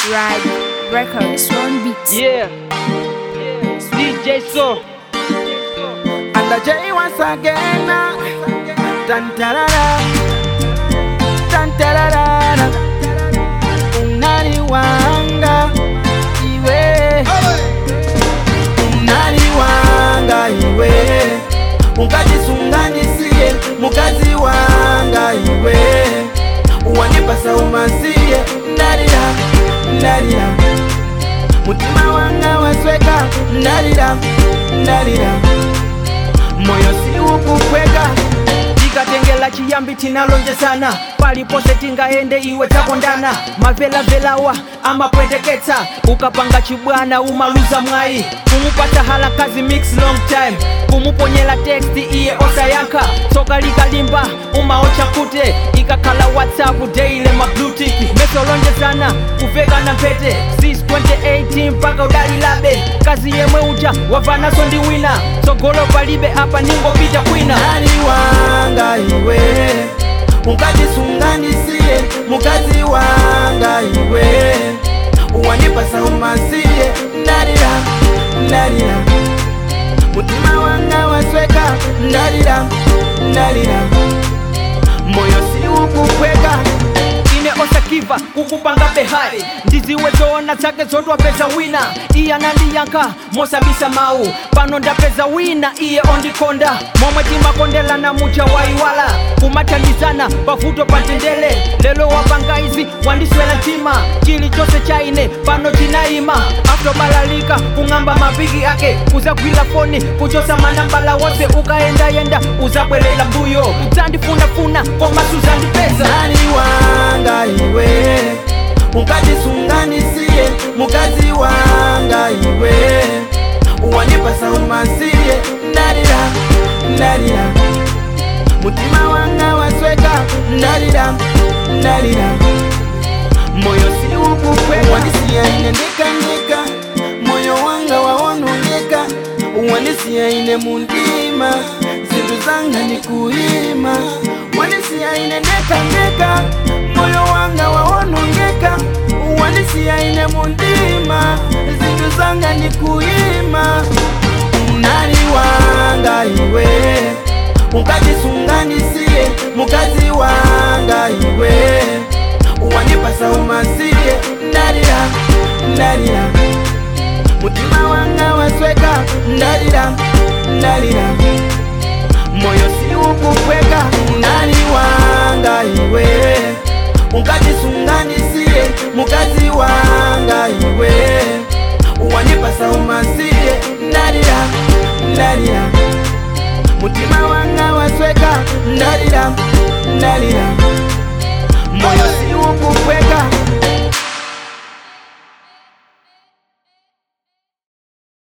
Ride Records, one beat. Yeah. DJ So. And the J once again. Tan tarara. Tan tarara. Unani wanga iwe. Unani wanga iwe. Unkajisunganisie mukazi wanga iwe. Uwanipasa umasie ndalira ndalira. Mutima wanga wasweka ndalira ndalira. Moyo si ukukweka tikatengela chiyambi tinalonjezana palipose tingaende iwe takondana mavelavelawa amapweteketsa ukapanga chibwana umaluza mwayi kumupata halakazi mix long time kumuponyela teksti iye osayankha tsoka likalimba umaocha kute ikakhala whatsapp daily mablutik mesolonjezana kuvekana mpete sis 2018 mpaka udalilabe kazi yemwe uja wavanaso ndi wina tsogolo palibe apa ningopita kwina Nani wanga iwe Unkajisunganisie mukazi wanga iwe Uwanipasa umasie ndalira ndalira Mutima wanga wasweka ndalira ndalira Moyo si ukukweka ine osakiva kukupanga behari ndiziwe zoona zake zodwapeza wina iye anandiyankha mosabisa mawu pano ndapeza wina iye ondikonda momwe timakondelana muja waiwala kumathandizana pavuto pa tendele lelo wapanga izi wandiswera mtima chilichonse cha ine pano chinayima aftobalalika kung'amba mapiki ake uzagwira foni kuchosa manambala wonse ukayendayenda uzabwerera mbuyo udzandifunafuna koma suzandipeza Nani wanga iwe Unkajisunganisie mukazi wanga iwe Uwanipasa umasie ndalira ndalira Mutima wanga wasweka ndalira ndalira Moyo si ukukweka Wanisia ine ndikanyika Moyo wanga waonongeka Wanisia ine mundima Zintu zanga ni kuima Wanisia ine ndekanyika Moyo wanga waonongeka Wanisia ine mundima Zintu zanga ni kuima Nani wanga iwe Unkajisunganisie mukazi wanga iwe Uwanipasa umasie ndalira ndalira Mutima wanga wasweka ndalira ndalira Moyo si ukukweka nani wanga iwe Unkajisunganisie mukazi wanga iwe Uwanipasa umasie ndalira ndalira Mutima wanga wasweka ndalira ndalira Moyo si ukukweka